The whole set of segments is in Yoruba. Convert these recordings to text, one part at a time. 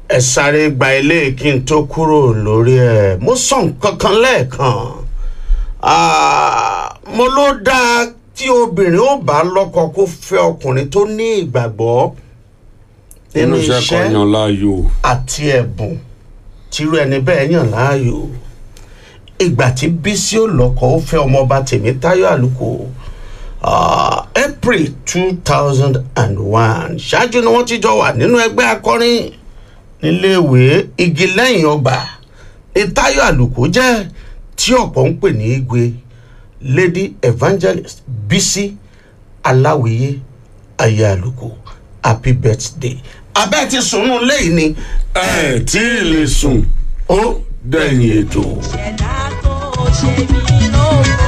ẹ sáré gba ilé kí n tó kúrò lórí ẹ mo sọ nǹkan kan lẹ́ẹ̀kan Ah, mo ló dáa tí obìnrin ó bá lọ́kọ kó fẹ́ ọkùnrin tó ní ìgbàgbọ́ nínú nínú iṣẹ́ kan iṣẹ́ yan láàyò àti ẹ̀bùn tírú ẹni bẹ́ẹ̀ yàn láàyò ìgbà tí bísí ò lọ́kọ ó fẹ́ ọmọọba tèmítáyọ̀ àlùkò ah, april two thousand and one ṣáájú ni wọ́n ti jọ wà nínú ẹgbẹ́ akọrin níléèwé igi lẹ́yìn ọgbà ní táyọ̀ àlùkò jẹ́ tí ọ̀pọ̀ ń pè ní igwe lady evangelist bísí aláwìyé ayé àlùkò happy birthday abẹ́ ti sùnú lẹ́yìn ni ẹ tí ì lè sùn ó dẹ̀yìn ètò. ẹ̀dá tó ṣe mí lóko.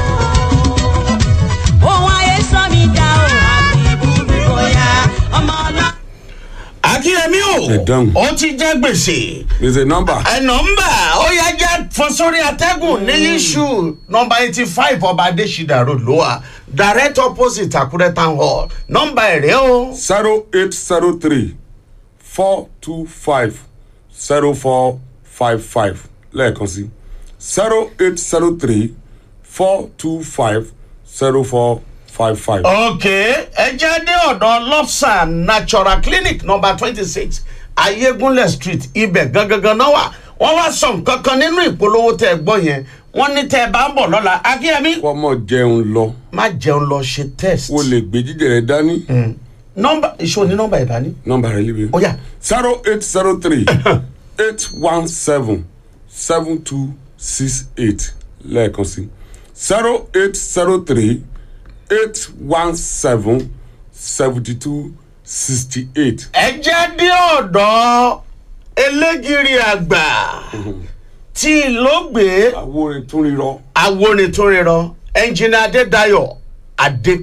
ohun ayé sọ mi dá o àbí burú bóyá ọmọ ọlọ́run. akínyẹmí Ẹ dáhùn. o ó ti jẹ́ gbèsè is a number. ẹ nọmba ó yá jẹ́ fọ sórí atẹ́gùn ní iṣu nọmba eighty five ọba adésídà road ló wà direct opposite àkúrẹ́ town hall nọmba ẹ̀rẹ́ o zero eight zero three four two five zero four five five lẹ́ẹ̀kan sí zero eight zero three four two five zero four five five. ok ẹ jẹ́ dé ọ̀dọ̀ lobsa natural clinic nọmba twenty six ayégunlẹ̀ street ibẹ̀ gangan náà wà wọ́n wá sọ nǹkan kan nínú ìpolówó tẹ́ ẹ gbọ́ yẹn wọ́n ní tẹ́ ẹ bá ń bọ̀ lọ́la akínyẹmí fọmọ jẹun lọ má jẹun lọ ṣe test. o lè gbé jíjẹ rẹ dání nọmba ìṣó ní nọmba ìdání. nọmba rẹ líbi ó yá zero eight zero three eight one seven seven two six eight lẹ́ẹ̀kan sí zero eight zero three eight one seven seventy two sixty eight. ẹ jẹ́ dé ọ̀dọ̀ elégiri àgbà tí ìlógbé àwo rẹ̀ tún rírọ. awonitúnrirọ ẹnjìnì adédayọ̀ adé